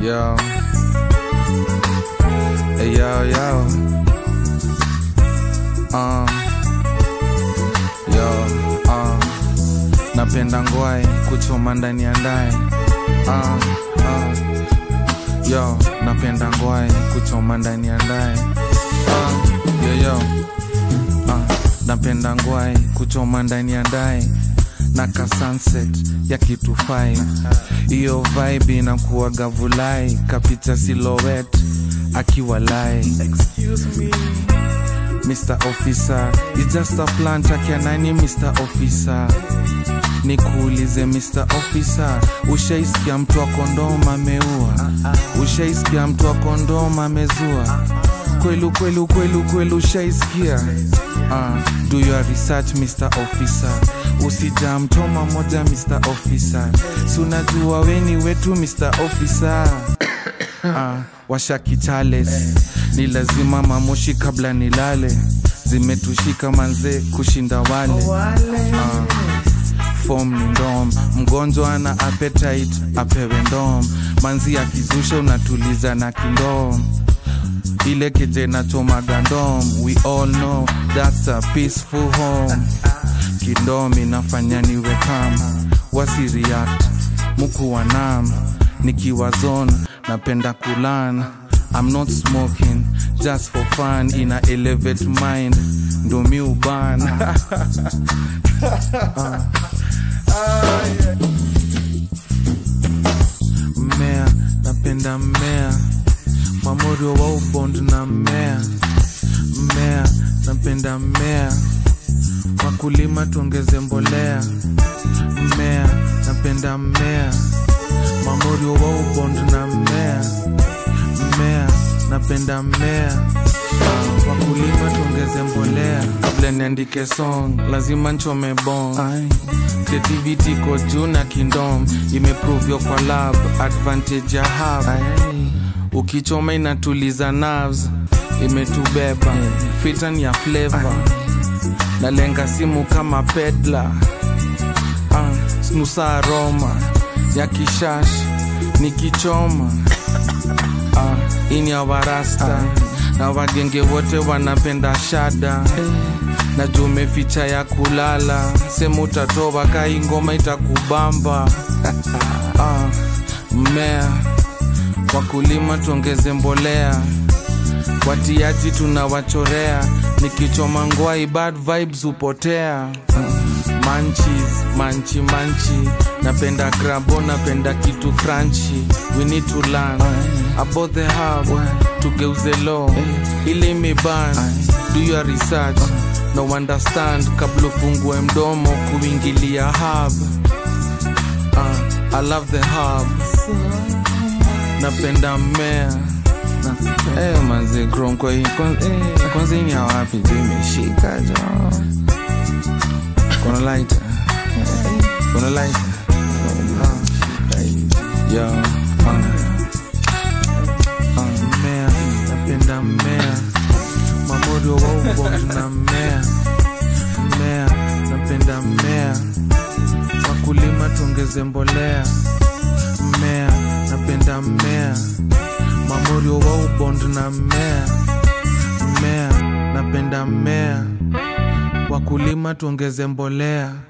Yo. Hey, yo, yo. Uh. Yo, uh. Napenda ngwai kuchoma ndani ya ndai. Uh, uh. Yo, napenda ngwai kuchoma ndani ya ndai. Uh, yo, yo. Uh, napenda ngwai kuchoma ndani ya ndai na ka sunset ya kitu fai hiyo vibe inakuwaga vulai kapicha silhouette akiwa lai Mr. Officer, it's just a plan takia nani Mr. Officer nikuulize Mr. Officer, ushaisikia mtu wa kondoma ameua? Ushaisikia mtu wa kondoma amezua? Kwelu kwelu kwelu kwelu, ushaisikia? Uh, do your research Mr. Officer, usija mtoma moja Mr. Officer, si unajua weni wetu Mr. Officer uh, washaki chales ni lazima mamoshi kabla nilale zimetushika manze kushinda wale uh, fom ni ndom mgonjwa ana appetite apewe ndom manzi akizusha unatuliza na kindom ile keje nachomaga ndom we all know that's a peaceful home kindom inafanya niwe kama wasireact muku wanam nikiwa zone napenda kulan I'm not smoking just for fun ina elevate mind ndo mi uban mmea napenda mmea mamorio wa ubond na mmea mmea napenda mmea wakulima tuongeze mbolea mmea napenda mmea mamorio wa ubond na mmea mmea napenda mmea Ah, wakulima tuongeze mbolea kabla niandike song lazima nchome bong creativity ko juu na kindom imeprovyo kwa lab advantage ya hub ukichoma inatuliza nerves imetubeba fitan ya flavor nalenga simu kama pedla ah, snusa aroma ya kishash nikichoma ah, ini ya warasta na wagenge wote wanapenda shada na juu umeficha ya kulala sema utatoa kai ngoma itakubamba ah, mmea wakulima tuongeze mbolea watiaji tunawachorea nikichoma ngwai bad vibes hupotea manchis manchi manchi napenda grabo napenda kitu crunchy we need to learn about the hub tugeuze law ile imeban do your research no understand kabla ufungue mdomo kuingilia hub uh, i love the hub napenda mmea Eh, manze grom kwa hii kwanza, eh, kwanza hii ni ya wapi jo imeshika jo kuna light kuna light yo uh, uh, mmea napenda mmea mamorio wa ubongo na mmea mmea napenda mmea wakulima tuongeze mbolea mmea napenda mmea mamorio wa ubond na mmea mmea napenda mmea wakulima tuongeze mbolea